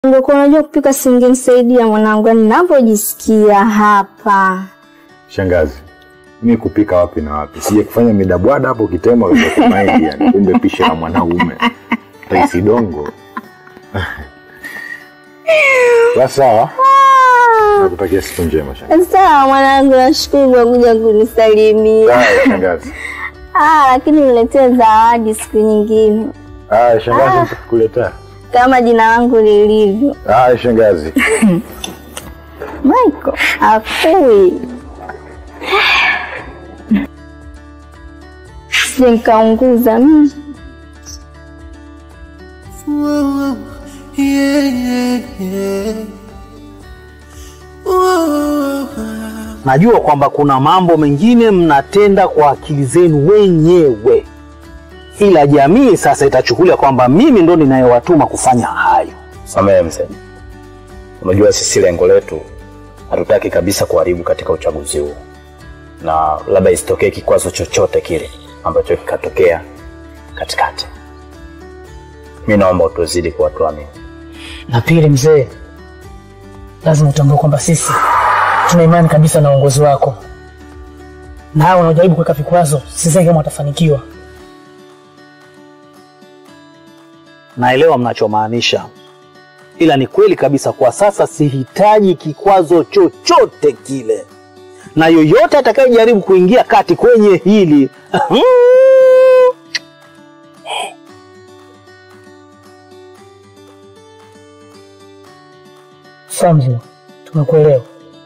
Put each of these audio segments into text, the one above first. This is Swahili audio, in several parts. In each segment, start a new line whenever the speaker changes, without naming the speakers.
Ungekuwa unajua kupika singenisaidia mwanangu, yani ninavyojisikia hapa.
Shangazi, mi kupika wapi na wapi? Sije kufanya midabwada hapo kitema maindi, yani kumbe pishi la mwanaume raisi dongo. Basi sawa, nakutakia siku njema shangazi.
Sawa mwanangu, nashukuru kwa kuja kunisalimia.
Sawa shangazi.
Ah, lakini niletee zawadi siku nyingine
Haya shangazi, nitakuletea.
kama jina langu lilivyo.
Haya shangazi.
Michael afui sije nikaunguza mimi.
Whoa, yeah, yeah, yeah. Whoa.
Najua kwamba kuna mambo mengine mnatenda kwa akili zenu wenyewe, ila jamii sasa itachukulia kwamba mimi ndo ninayewatuma kufanya hayo.
Samehe mzee, unajua sisi lengo letu hatutaki kabisa kuharibu katika uchaguzi huu, na labda isitokee kikwazo chochote kile ambacho kikatokea katikati. Mi naomba utuzidi kuwatuamini.
Na pili, mzee, lazima utambue kwamba sisi tuna imani kabisa na uongozi wako, na hao wanaojaribu kuweka vikwazo, sidhani kama watafanikiwa.
Naelewa mnachomaanisha, ila ni kweli kabisa, kwa sasa sihitaji kikwazo chochote kile, na yoyote atakayejaribu kuingia kati kwenye hili
Sawa mzee, tumekuelewa.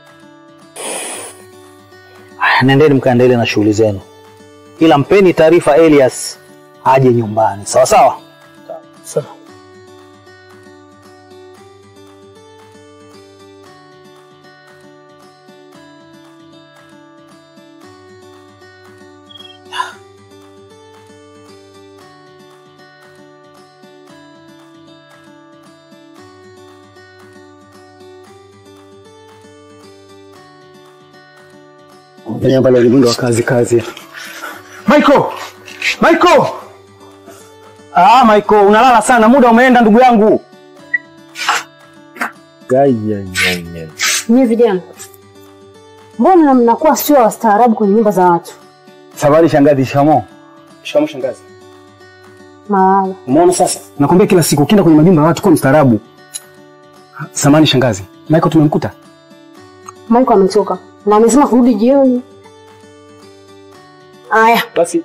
nendeni mkaendelee na shughuli zenu, ila mpeni taarifa Elias aje nyumbani, sawa sawa.
Sawa.
Fanya pale ulimwengu wa kazi kazi. Michael! Michael! Ah, Michael, unalala sana, muda umeenda ndugu yangu.
Nyie vijana, mbona mnakuwa sio wastaarabu kwenye nyumba za watu?
Sabari shangazi, shamo. Shamo shangazi.
Malala.
Umeona sasa? Nakwambia kila siku ukienda kwenye majumba ya watu kuwa mstaarabu. Samani shangazi. Michael tumemkuta.
Maiko ametoka na amesema kurudi jioni. Aya,
Basi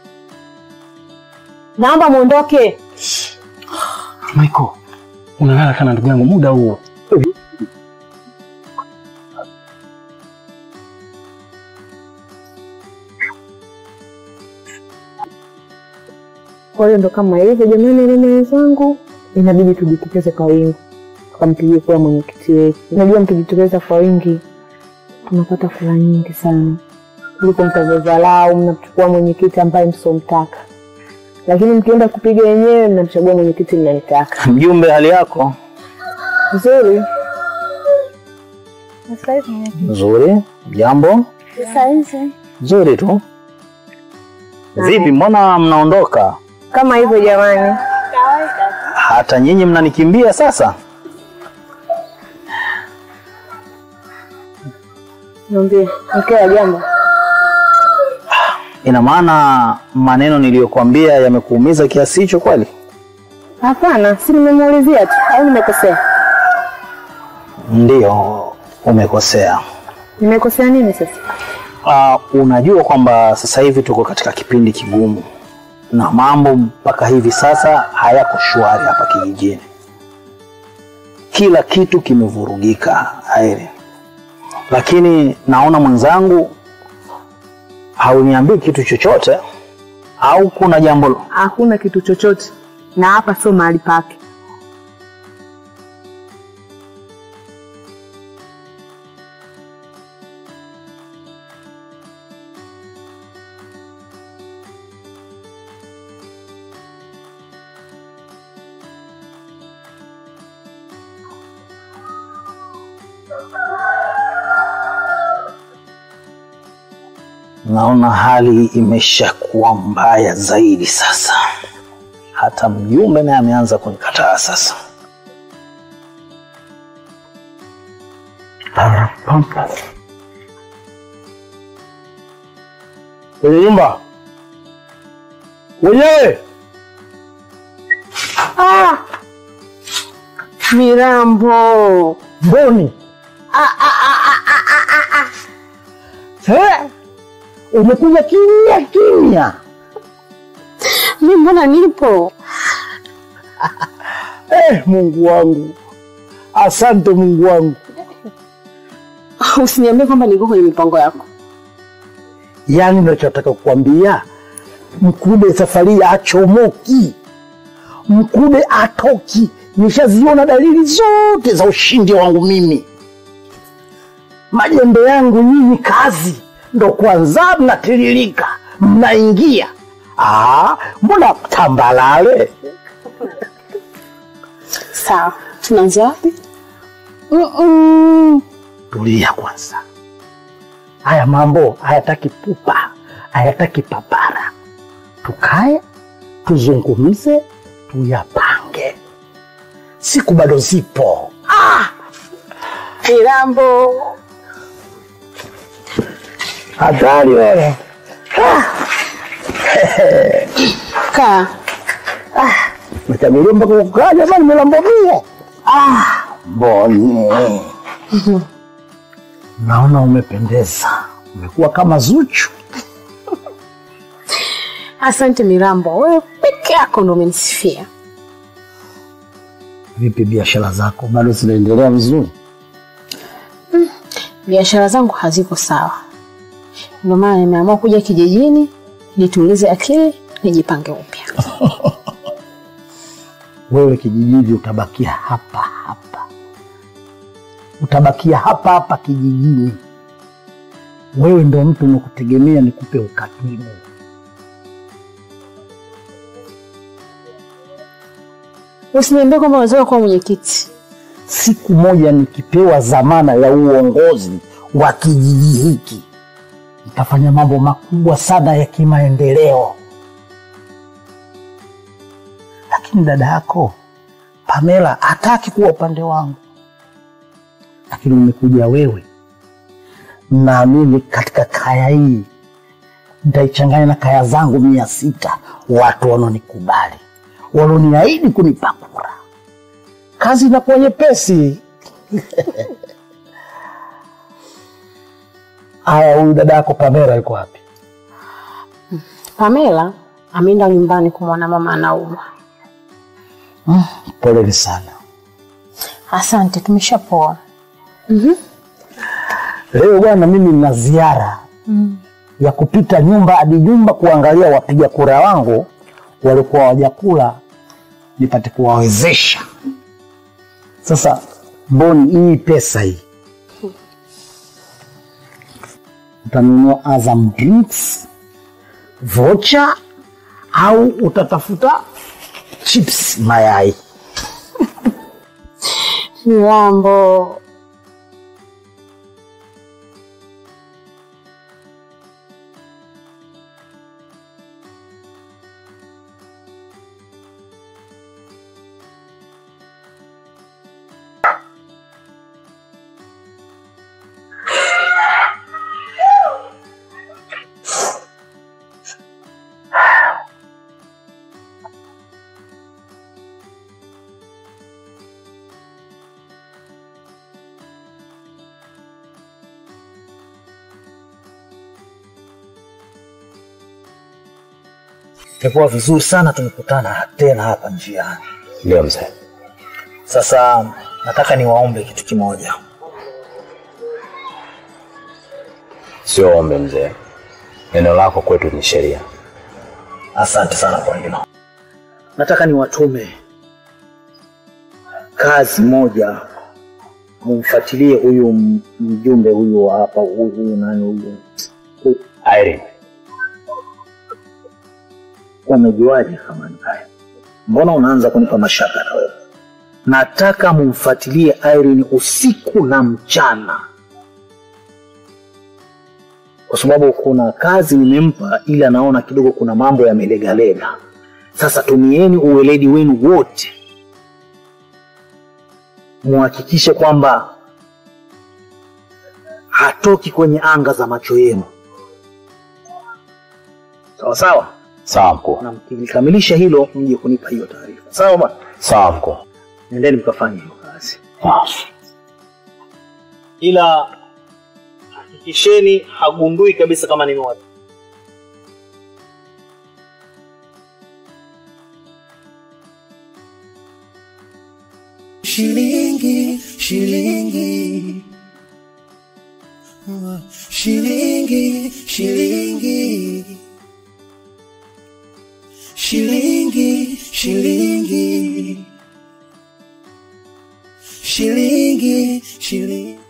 naomba muondoke.
Michael, unalala sana ndugu yangu muda huo.
Kwa hiyo ndo kama hivyo jamani, mimi wenzangu, inabidi tujitokeze kwa wingi tukampigie kura mwenyekiti wetu. Unajua, mkijitokeza kwa wingi tunapata kura nyingi sana kuliko mtavyodharau, mnachukua mwenyekiti ambaye msomtaka, lakini mkienda kupiga wenyewe mnamchagua mwenyekiti mnayetaka.
Mjumbe, hali yako
Nzuri.
nzuri? Jambo nzuri tu. Vipi, mbona mnaondoka?
Kama hivyo jamani,
Hata nyinyi mnanikimbia sasa?
niambie mkee wa jambo.
Ina maana maneno niliyokuambia yamekuumiza kiasi hicho kweli?
Hapana, si nimemuulizia tu au nimekosea?
Ndiyo, umekosea.
Nimekosea nini sasa?
Uh, unajua kwamba sasa hivi tuko katika kipindi kigumu na mambo mpaka hivi sasa hayako shwari hapa kijijini. Kila kitu kimevurugika Airi, lakini naona mwenzangu hauniambii kitu chochote, au kuna jambo?
Hakuna kitu chochote, na hapa sio mahali pake.
Naona hali imeshakuwa mbaya zaidi sasa. Hata mjumbe naye ameanza kunikataa sasa. Pampas. Kwenye nyumba wenyewe
Ah! Mirambo.
mboni Eh, umekuja kimya kimya.
Mi mbona nipo?
Eh, Mungu wangu, asante Mungu wangu.
Usiniambie kwamba niko kwenye mipango yako.
Yaani nachotaka kukwambia, Mkude safari hii achomoki, Mkude atoki. Nishaziona dalili zote za ushindi wangu mimi. Majembe yangu nyinyi, kazi ndo kwanza mnatiririka, mnaingia. Ah, mbona tambalale?
Sawa, tunaanzia wapi?
Mm-mm. Tulia kwanza, haya mambo hayataki pupa, hayataki papara. Tukae tuzungumze, tuyapange. Siku bado zipo.
Mirambo.
Hatari wewe.
Kaa.
Nachamilia mpaka kukaa jamani, milambomia. Ah, mboni. Naona umependeza, umekuwa kama Zuchu.
Asante Mirambo, wewe peke yako ndo umenisifia.
Vipi biashara zako, bado zinaendelea vizuri?
Biashara zangu haziko sawa, ndio maana nimeamua kuja kijijini nitulize akili, nijipange upya.
wewe kijijini utabakia hapa hapa, utabakia hapa hapa kijijini. Wewe ndo mtu nakutegemea nikupe ukatibu.
Usiniambie kwamba unataka kuwa mwenyekiti.
Siku moja nikipewa dhamana ya uongozi wa kijiji hiki, nitafanya mambo makubwa sana ya kimaendeleo. Lakini dada yako Pamela hataki kuwa upande wangu, lakini umekuja wewe. Naamini katika kaya hii nitaichanganya na kaya zangu mia sita, watu wanaonikubali, walioniahidi kunipa kura. Kazi inakuwa nyepesi. Haya, huyu dada yako Pamela yuko wapi?
Pamela ameenda nyumbani kumwona mama anaumwa.
Poleni sana.
Asante, tumeshapoa.
Leo bwana, mimi nina ziara ya kupita nyumba hadi nyumba kuangalia wapiga kura wangu walikuwa wajakula, nipate kuwawezesha. Sasa mboni hii pesa hii utanunua Azam drinks vocha au utatafuta chips mayai?
Mirambo,
Itakuwa vizuri sana tumekutana tena hapa njiani.
Ndio mzee.
Sasa nataka niwaombe kitu kimoja.
Sio ombe mzee, neno lako kwetu ni sheria.
Asante sana kwa hilo. Nataka niwatume kazi moja, mumfuatilie huyu m- mjumbe huyu wa hapa, huyu huyu nani huyu,
Irene,
umejuaje kama ni haya? Mbona unaanza kunipa mashaka na wewe? Nataka mumfuatilie Irene usiku na mchana, kwa sababu kuna kazi nimempa, ili anaona kidogo kuna mambo yamelegalega. Sasa tumieni uweledi wenu wote, muhakikishe kwamba hatoki kwenye anga za macho yenu. Sawa sawa,
Sawa mkuu.
na mkikamilisha hilo mje kunipa hiyo taarifa. Sawa bwana,
Sawa mkuu.
nendeni mkafanye hiyo kazi,
Sawa.
ila hakikisheni hagundui kabisa kama nimewapi.
Shilingi, shilingi. Uh, Shilingi, shilingi. Shilingi, shilingi. Shilingi, shilingi.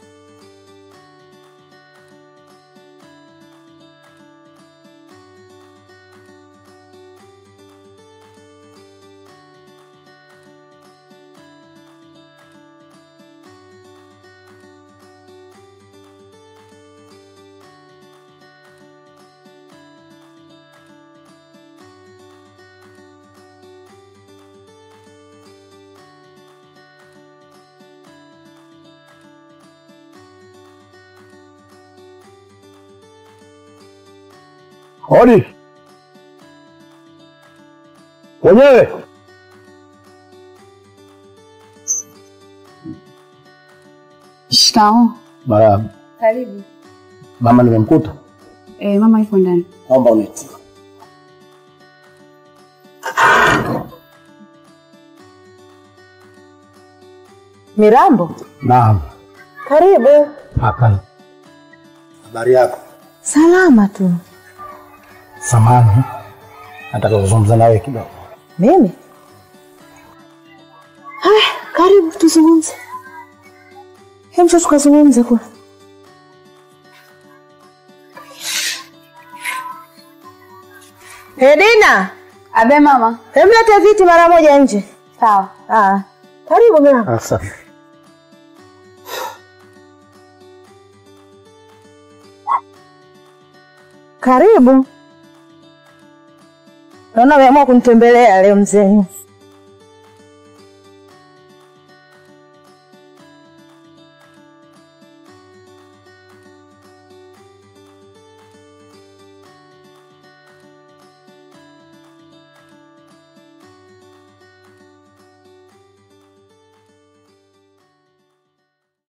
Hodi wenyewe.
Shikao.
Marahaba.
Karibu.
Mama nimemkuta,
Eh, mama yuko ndani.
naomba uniti.
Mirambo,
Naam.
karibu.
Hapana. Habari yako?
Salama tu.
Samani, nataka kuzungumza nawe kidogo.
Mimi? Haya, karibu tuzungumze. Hemsho tukazungumze kule. Edina,
Abe mama.
hemlete viti mara moja nje.
Sawa.
Ah, karibu Mirambo.
Asante.
Karibu. Naona umeamua kunitembelea leo mzee.